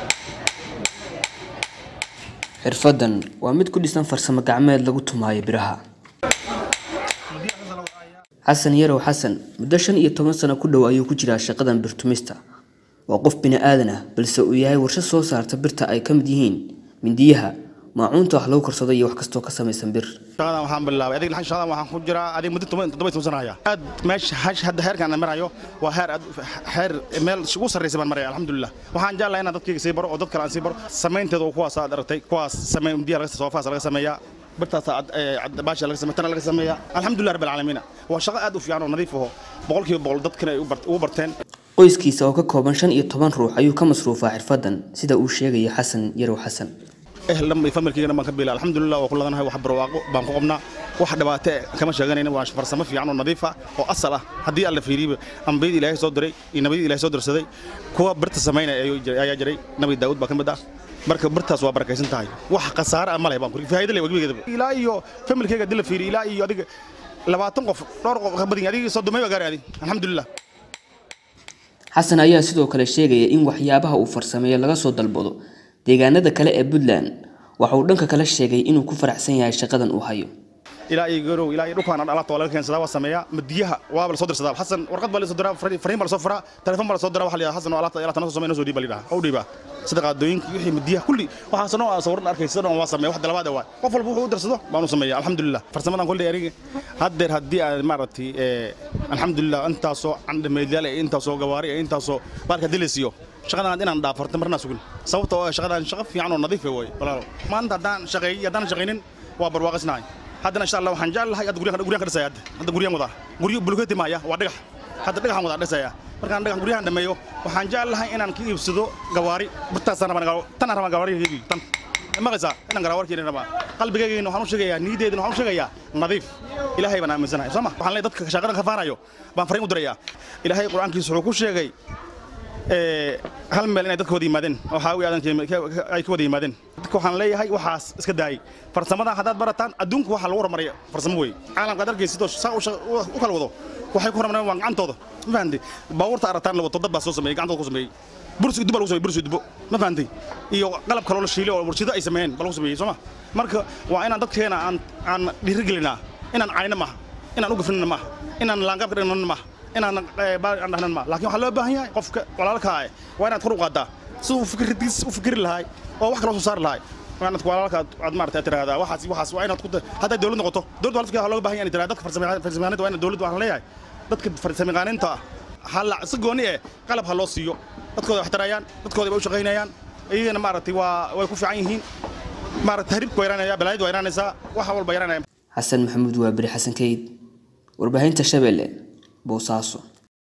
xirfadan waa mid ku dhisan farsamo gacmeed lagu tumaayo biraha xasan yarow xasan muddo shan iyo toban sano ku dhow ayuu ku jiraa shaqadan birtumista waa qof bini aadan ah balse uu yahay warshad soo saarta birta ay ka mid yihiin mindiyaha maacuunta wax lagu karsado iyo wax kastoo ka samaysan bir shaqadan waxaan bilaabay adig laxan shaqadan waxaan ku jiraa adig muddo toban toddoba iyo toban sano haya aad meesha hash hadda heerkan aan marayo waa heer aad heer meel ugu sarreysa baan maraya alxamdulilah waxaan jeclahay inaan dadkayga sii baro oo dad kale aan sii baro samaynteeda oo kuwaas aad aragtay kuwaas samay biyaha laga soofaas laga sameeyaa birtaas baasha laga sameeya tana laga sameeyaa alxamdulilah rabbil caalamiin waa shaqo aad u fiican oo nadiif aho boqolkiiba boqol dadkana ay ugu barteen qoyskiisa oo ka kooban shan iyo toban ruux ayuu ka masruufaa xirfadan sida uu sheegaya xasan yarow xasan ehlam iyo familkeygana baan ka biila alxamdulilah waa ku ladanahay wax barwaaqo baan ku qabnaa wax dhibaato kama sheeganayna waa farsamo fiican oo nadiif ah oo asal ah haddii alla fiiriba ambiyadii ilaahay soo diray iyo nabiyadii ilaahay soo dirsaday kuwa birta samaynaya ayaa jiray nabi daawud baa ka mid ah marka birtaas waa barakaysan tahay wax khasaare ah ma leh baan ku faa'iido leh wajigeeda ilaa iyo familkeyga haddii la fiiriyo ilaa iyo adiga labaatan qof dhowr qof ka badan adiga sodomay baa gaaray adi alxamdulilah xasan ayaa sidoo kale sheegaya in waxyaabaha uu farsameeyo laga soo dalbado deegaanada kale ee puntland waxa uu dhanka kale sheegay inuu ku faraxsan yahay shaqadan uu hayo ilaa iyo garow ilaa iyo dhulkaan alaabta waa laga keensadaa waa sameeyaa madiyaha waaba la soo dirsadaa xasan warqad baa la soo diraa fariin baa la soo furaa telefoon baa la soo diraa waxa la yidhaha xasan oo alaabta alaabta noo soo sameeya noo soo dhiiba la yidhaha oo dhiiba sida qaadooyinka wixii madiyaha kulli waxaas noo sawirna arkaysa dhan waa sameeya wax dalabaad waa qof walba wuxuu u dirsado baanu sameeyaa alxamdulilah farsamadan kulli aniga haddeer haddii aan maaragtay alxamdulilah intaasoo candhameedyaal ee intaasoo gawaari ee intaasoo baalka haddii la siiyo shaqadan inaan dhaafarta marnaa sugin sababta oo shaqadan shaqo fiican oo nadiif way walaalo maanta haddaan shaqeeyay haddaan shaqaynin waa barwaaqisnahay haddana insha allah waxaan jeclahay hadda guryahan guryahan ka dhisaya hadda hadda guryahan wadaa guryo bulkeeti maaya waa dhagax hadda dhagaxan wadaa dhisaya markaan dhagax guryahan dhameeyo waxaan jeclahay inaan ka iibsado gawaari birtaasaan rabaa tanaan rabaa gawaari tan maqaysaa inaan garawarkeena rabaa qalbigayga waxaan u sheegayaa niyadeedana waxaan u sheegayaa nadiif ilaahay baan aaminsanahay soo ma waxaan leeyahay dadka shaqadan ka faanayo baan fariin u dirayaa ilaahay qur-aankiisa wuxuu ku sheegay hal meel inay dadka wada yimaadeen oo xaawi aadan ay ka wada yimaadeen dadka waxaan leeyahay waxaas iska daayay farsamadan haddaad barataan adduunku waxa lagu horumaraya farsamo wey caalamka aad arkaysid oo saa u kala wado waxay ku horumareen waa gacantooda ma fahamtay baabuurta arataan la wato dad baa soo sameeyey gacantooda ku sameeyey bursi duba lagu sameeyey bursi dubo ma fahamtay iyo qalab kaloo la shiilay oo warshido ay sameeyeen baa lagu sameeyey soo ma marka waa inaan dadkeena aan aan dhiirigelinaa inaan cayna maaha inaan u gafnina maaha inaan laangaabka dhignana maaha inaan aan dhahnan ma laakiin waxaa loo baahan yahay qofka walaalkaa waa inaad kor u qaadaa si uu fikirkiis u fikiri lahay oo wax kala soo saari lahay waa inaad walaalka aad maarata tiraahdaa waxaas waxaas waa inaad ku hadday dawlad noqoto dawladda waa dadka looga baahan yahay tiraahdaa dadka farsamayaqaaniinta waa inaad dawladda waxaan leeyahay dadka farsamayaqaaniinta ah hala si gooni eh qalab ha loo siiyo dadkooda wax tarayaan dadkooda bay u shaqaynayaan iyagana maaragtay waa way ku fiican yihiin maaragtay haribka waa yaraanaya balaayada waa yaraanaysaa wax walba yaraanaya xasan maxamuud waa beri xasan kayd warbaahinta shabeelle boosaaso